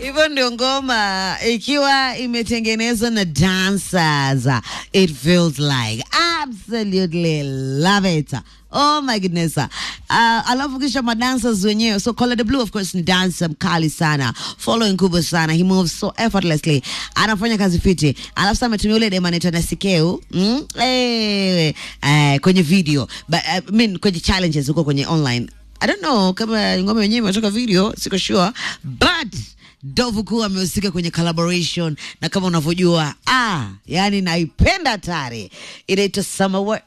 hivyo ndio ngoma ikiwa imetengenezwa na dancers it feels like absolutely love it oh my goodness uh, alafu kisha madancers wenyewe so Color the blue of course ni dancer mkali sana following kubwa sana he moves so effortlessly anafanya kazi fiti alafu sasa ametumia ule dema anaitwa Nasikeu mm? eh, eh, kwenye video but, uh, I mean, kwenye challenges huko kwenye online I don't know kama ngoma yenyewe imetoka video, siko sure but Dovu Kuu amehusika kwenye collaboration na kama unavyojua ah, yani naipenda tare, inaitwa Summer Wa-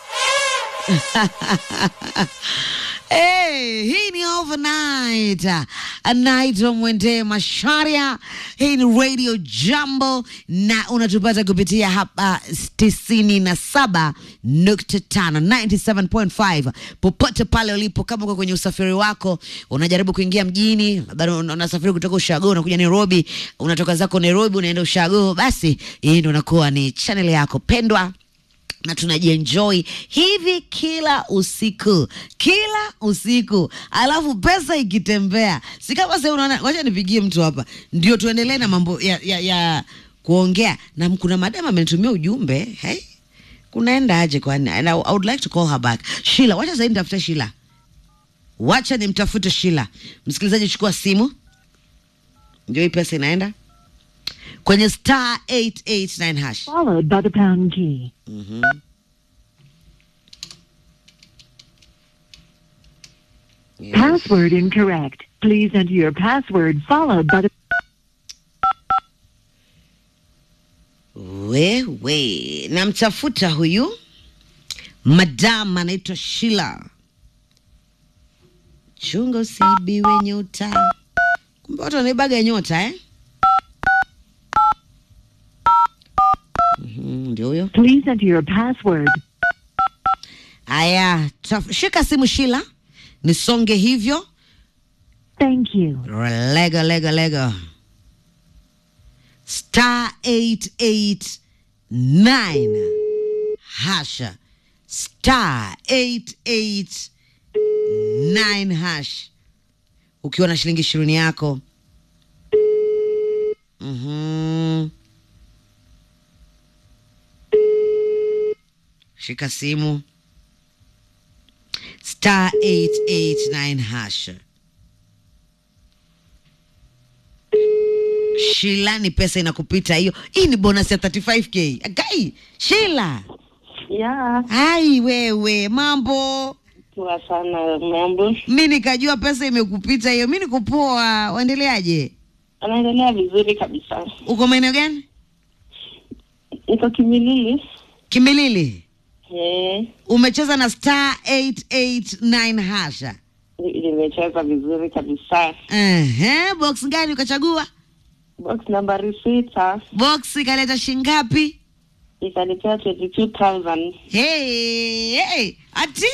Hey, hii ni overnight anaitwa Mwende Masharia. Hii ni Radio Jambo na unatupata kupitia hapa tisini na saba nukta tano 97.5 popote pale ulipo. Kama uko kwenye usafiri wako unajaribu kuingia mjini, bado una- unasafiri kutoka Ushago unakuja Nairobi, unatoka zako Nairobi unaenda Ushago, basi hii ndo unakuwa ni channel yako pendwa na tunajienjoy hivi kila usiku kila usiku, alafu pesa ikitembea, si kama sasa unaona. Wacha nipigie mtu hapa ndio tuendelee na mambo ya, ya, ya kuongea na kuna madam amenitumia ujumbe hey, kunaenda aje kwani? And I, I would like to call her back. Sheila, wacha sasa nitafute Sheila, wacha nimtafute Sheila. Msikilizaji, chukua simu, ndio hii pesa inaenda kwenye star 889 hash. followed by the pound key. Yes. Password incorrect. Please enter your password followed by the Wewe namtafuta huyu madam anaitwa Shila. Chunga usiibiwe nyota. Kumbe watu wanaibaga nyota eh? Mhm, Ndio huyo. Please enter your password. Aya, taf- shika simu Shila, nisonge hivyo. Thank you. Lega lega lega. Star 889 hasha. Star 889 hash. Ukiwa na shilingi ishirini yako. Mhm. Shika simu. Star 889 hash. Shila, ni pesa inakupita hiyo. Hii ni bonus ya 35k. Agai, Shila. Ya, Ai wewe, mambo. poa sana mambo. Mi nikajua pesa imekupita hiyo. Mi niko poa. Waendeleaje? Anaendelea vizuri kabisa. Uko maeneo gani? Niko Kimilili. Kimilili. Eh, Umecheza na star 889 hasha. ni- nimecheza vizuri kabisa. Ehe, box gani ukachagua? Box nambari sita Box ikaleta shingapi? ikanipea 22,000. Hey, hey, ati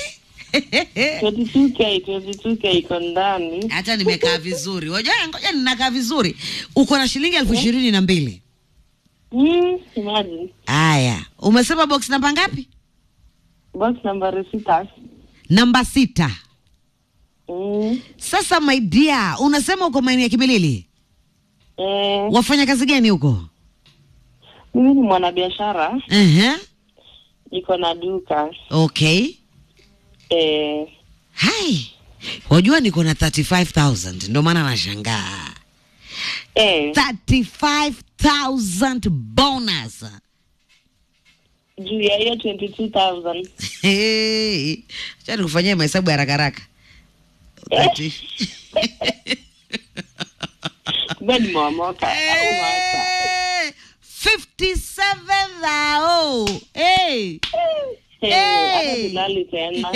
22k, 22k iko ndani. hata nimekaa vizuri. Ngoja ngoja ninakaa vizuri. Uko na shilingi elfu ishirini na mbili. Mm, imagine. Aya, umesema box namba ngapi? Box nambari sita. Namba sita. Mm, Sasa my dear, unasema uko maeneo ya Kimilili, eh, wafanya kazi gani huko? mimi ni mwanabiashara, Ehe, niko na duka. okay. Eh, Hai, wajua niko na 35000 ndio maana nashangaa. eh, 35000 bonus. juu ya hiyo 22,000. Hey, acha nikufanyie mahesabu ya haraka haraka. Thirty- Kumbe nimeomoka. Au macha. Hey, 57 thou. Hey. Eh, hata Hey. silali tena.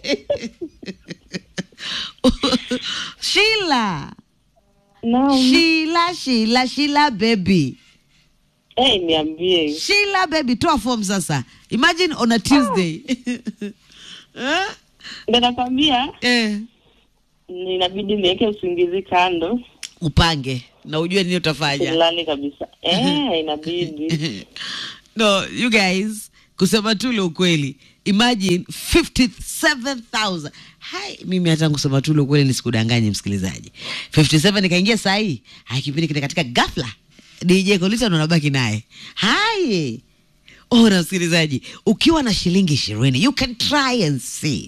Sheila. Naam. Sheila, Sheila, Sheila baby. Eh, niambie. Sheila baby, toa form sasa. Imagine on a Tuesday. Eh? Ndio nakwambia Eh. inabidi niweke usingizi kando. Upange na ujue nini utafanya. Silali kabisa. Eh, inabidi. no, you guys kusema tu ule ukweli imagine 57000 hai mimi hata kusema tu ule ukweli nisikudanganye msikilizaji 57 nikaingia saa hii hai kipindi kile katika ghafla dj kolita ndo nabaki naye hai oh na msikilizaji ukiwa na shilingi ishirini you can try and see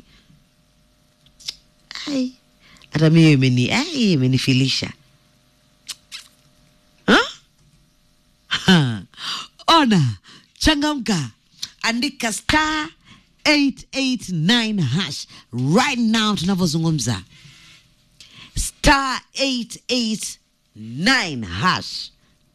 ai hata mimi imeni ai imenifilisha huh? Ha. ona changamka andika star 889 hash right now tunavyozungumza star 889 hash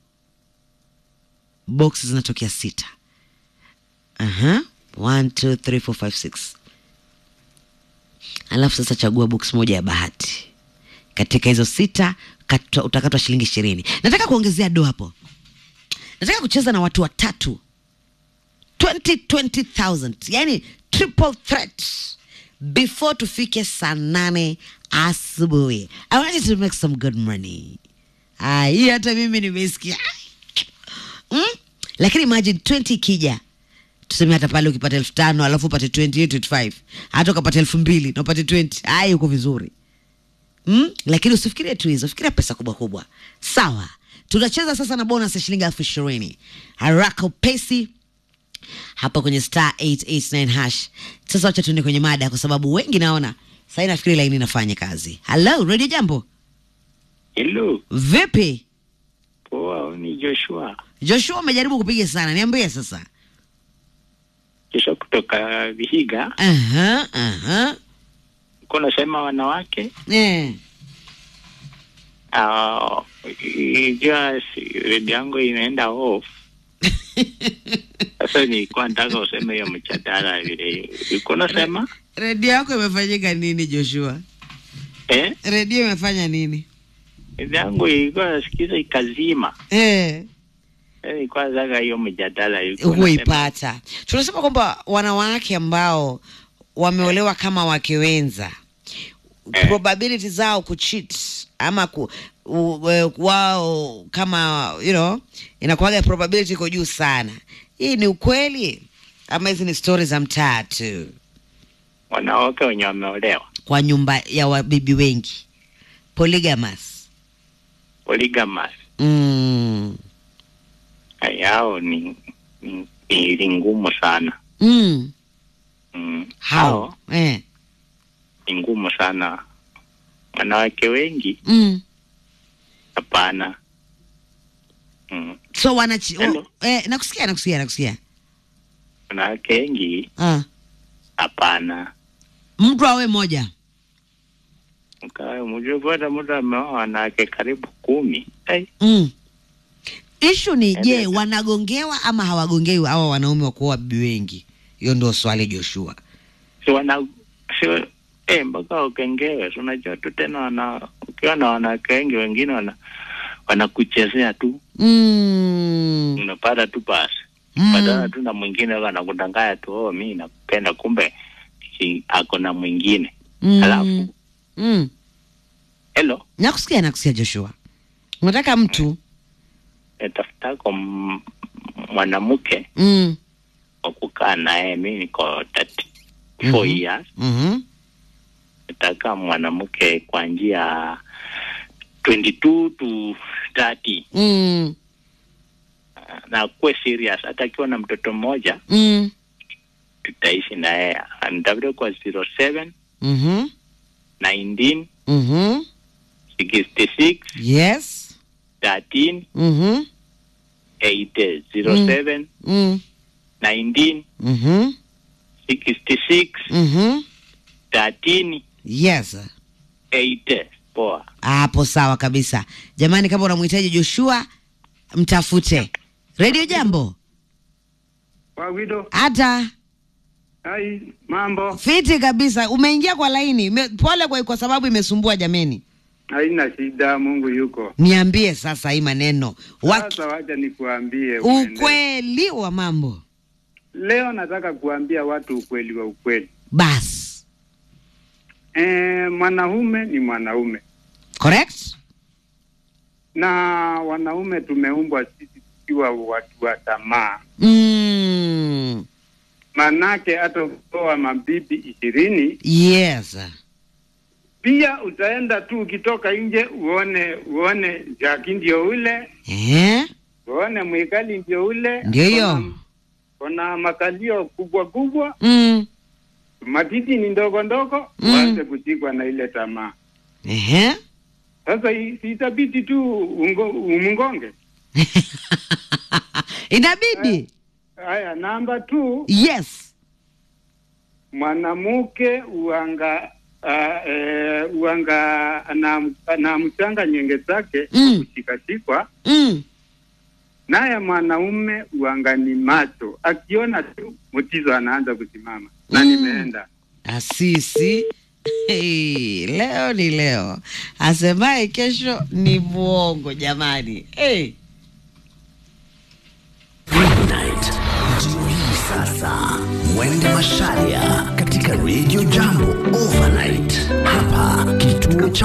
box zinatokea sita Aha. One, two, three, four, five, six. alafu sasa chagua box moja ya bahati katika hizo sita katwa, utakatwa shilingi ishirini nataka kuongezea do hapo nataka kucheza na watu watatu 20 20000 yani triple threat before tufike saa nane asubuhi i want you to make some good money Ah, hii hata mimi nimesikia mm? lakini imagine 20 ikija tuseme hata pale ukipata elfu tano alafu upate 20 25 hata ukapata elfu mbili na upate 20 ai uko vizuri mm? lakini usifikirie tu hizo fikiria pesa kubwa kubwa sawa tunacheza sasa na bonus ya shilingi elfu ishirini haraka upesi hapa kwenye star 889 hash sasa wacha tuende kwenye mada kwa sababu wengi naona sahii nafikiri laini inafanya kazi halo redio jambo Hello, vipi poa, ni Joshua. joshua umejaribu kupiga sana niambie sasa Joshua kutoka Vihiga. aha aha Uko nasema wanawake eh. uh, ijua si- redio yangu inaenda off. Sasa nilikuwa nataka useme hiyo mjadala vile uko nasema redio yako imefanyika nini joshua eh, redio imefanya nini redio yangu ilikuwa nasikiza ikazima. eh. Sasa Nilikuwa nataka hiyo mjadala ilikuwa nasema- huipata tunasema kwamba wanawake ambao wameolewa kama wake wenza Eh. probability zao kucheat ama ku, u, u, wao kama you know inakuwaga probability iko juu sana hii ni ukweli ama hizi ni stori za mtaa tu wanawake wenye wameolewa kwa nyumba ya wabibi wengi polygamous polygamous mm. yao ni ni, ni ngumu sana Mm. mm. How? Eh. ni ngumu sana. Wanawake wengi Mm. hapana. Mm. so wanachi Hello? eh, nakusikia nakusikia nakusikia Wanawake wengi ah. hapana. mtu awe moja Mkawe mjue bwana, mtu ameoa wanawake karibu kumi. Hey, mm. ishu ni je Eleza. wanagongewa ama hawagongewi hawa wanaume wa kuoa bibi wengi hiyo ndio swali joshua si wana si eh, mpaka ukengewe. Si unajua tu tena, wana ukiwa na wanawake wengi, wengine wana wanakuchezea tu, mm. unapata tu basi Mm. patana tu na mwingine anakudanganya tu, oh, mi nakupenda, kumbe si ako na mwingine Mm. Alafu? mm. hello nakusikia nakusikia joshua unataka mtu tafutako m- mwanamke mm. wa kukaa naye. Mi niko 34 Mhm. years, mm-hmm. nataka mwanamke kwa njia 22 to 30 mm. na kuwe serious. Hata akiwa na mtoto mmoja mm. tutaishi na yeye. Nitafute kwa 07 mm-hmm. 19 mm-hmm. 66 yes 13 mm-hmm. 80 07 mm. 19 mm-hmm. 66 mm-hmm. 13 yes 80 poa. hapo sawa kabisa jamani kama unamhitaji joshua mtafute redio jambo Wawido, hata hai mambo, fiti kabisa umeingia kwa laini Me, pole kwa, kwa sababu imesumbua jameni haina shida, Mungu yuko. niambie sasa hii maneno wa, Sasa wacha nikuambie uende. ukweli wa mambo Leo nataka kuambia watu ukweli wa ukweli. bas E, mwanaume ni mwanaume correct na wanaume tumeumbwa sisi tukiwa watu wa tamaa. mm. manake hata ukitoa mabibi ishirini yes pia utaenda tu ukitoka nje uone uone Jaki ndio ule eh? uone Mwikali ndio ule Ndio hiyo. Kuna- kuna makalio kubwa kubwa mm. matiti ni ndogo ndogo Mm. uanze kushikwa na ile tamaa Ehe. sasa hii- si itabidi tu ungo, umngonge inabidi haya namba tu yes mwanamke uanga uh, e, uanga na, na mchanga nyenge zake Mm. kushikashikwa mm. naye mwanaume uanga ni macho akiona tu mtizo anaanza kusimama na Mm. nimeenda asisi hey, leo ni leo asemaye kesho ni mwongo jamani hey. Midnight. Ndio hii sasa. Mwende Masharia katika Radio Jambo Overnight. Hapa kituo cha